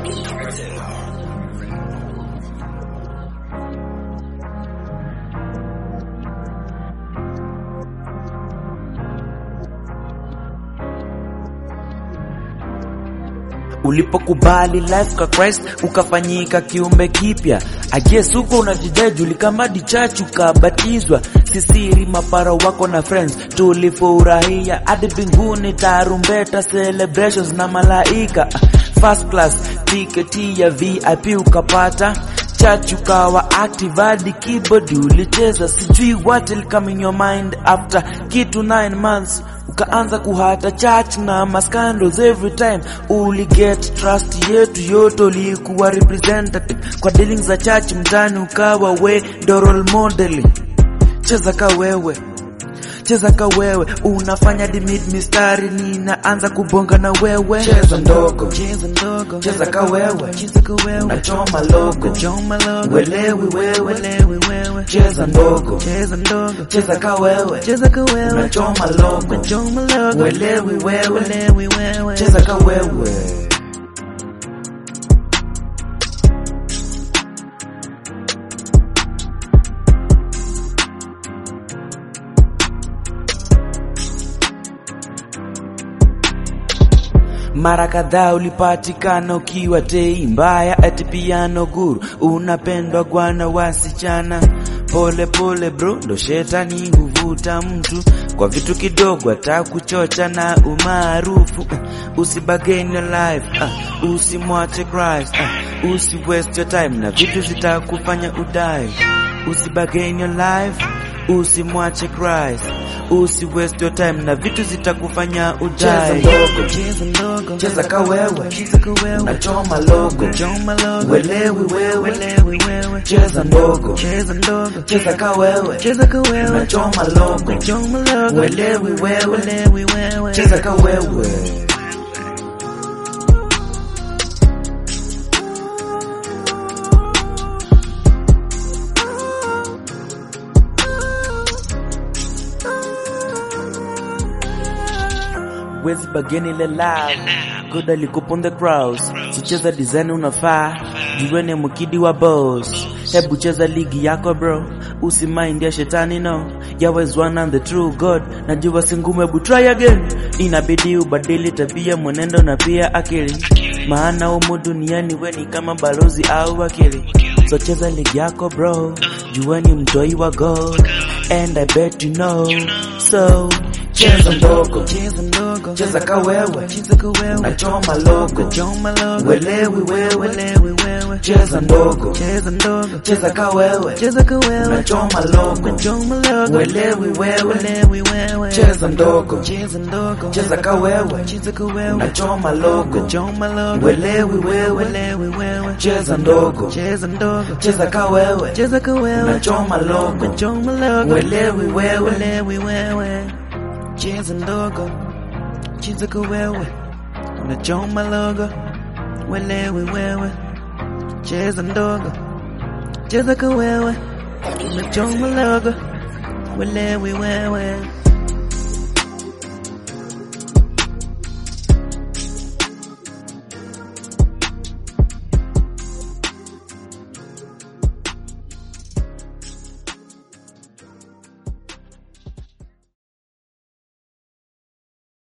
Ulipokubali life kwa Christ ukafanyika kiumbe kipya. I guess huko unajidai julikamadi church ukabatizwa, sisiri mapara wako na friends tulifurahia hadi mbinguni, tarumbeta celebrations na malaika. First class ticket ya VIP ukapata church ukawa active hadi keyboard ulicheza, sijui what will come in your mind after kitu 9 months ukaanza kuhata church na mascandals every time uli get trust yetu yote, ulikuwa representative kwa dealings za church mtani, ukawa we ndo role model. Cheza ka wewe cheza ka wewe unafanya dimid mistari, ninaanza kubonga na wewe. Cheza ndogo, Cheza ndogo, cheza ka wewe, cheza kwa wewe, nachoma logo, choma logo, welewi wewe. welewi wewe, Cheza ndogo, cheza ndogo, cheza ka wewe, cheza kwa wewe, nachoma logo, choma logo, welewi wewe. welewi wewe, cheza ka wewe. Mara kadhaa ulipatikana ukiwa tei mbaya, ati piano guru, unapendwa gwana wasichana. Pole pole bro, ndo shetani huvuta mtu kwa vitu kidogo, atakuchocha na umaarufu. Uh, usibagain your life, uh, usimwache Christ, uh, usi waste your time na vitu zitakufanya udai. Usibagain your life, usimwache Christ, usi waste your time na vitu zitakufanya udai. cheza ndogo, Cheza ka wewe, cheza kwa wewe, nachoma logo, choma logo, welewi wewe. welewi wewe, Cheza ndogo, cheza ndogo, cheza ka wewe, cheza kwa wewe, nachoma logo, choma logo, welewi wewe. welewi wewe, Cheza ka wewe. Wezi bageni ile live God alikupa on the cross Sicheza design unafaa Juweni mkidi wa boss Hebu cheza ligi yako bro Usimind ya shetani no Yahweh is one and the true God Najua si ngumu hebu try again Inabidi ubadili tabia mwenendo na pia akili Maana humu duniani we ni kama balozi au wakili So cheza ligi yako bro Juweni mtoi wa God And I bet you know So cheza ndogo cheza ndogo, Cheza ka wewe cheza kwa wewe, Nachoma logo choma logo, Welewi wewe welewi wewe, Cheza ndogo cheza ndogo, Cheza ka wewe cheza kwa wewe, Nachoma logo choma logo, Welewi wewe welewi wewe, Cheza ndogo cheza ndogo, Cheza ka wewe cheza kwa wewe, Nachoma logo choma logo, Welewi wewe welewi wewe, Cheza ndogo cheza ndogo, Cheza ka wewe cheza kwa wewe, Nachoma logo choma logo, Welewi wewe welewi wewe, cheza ndogo, cheza kwa wewe, unachoma logo, welewi wewe, cheza ndogo, cheza kwa wewe, unachoma logo, welewi wewe.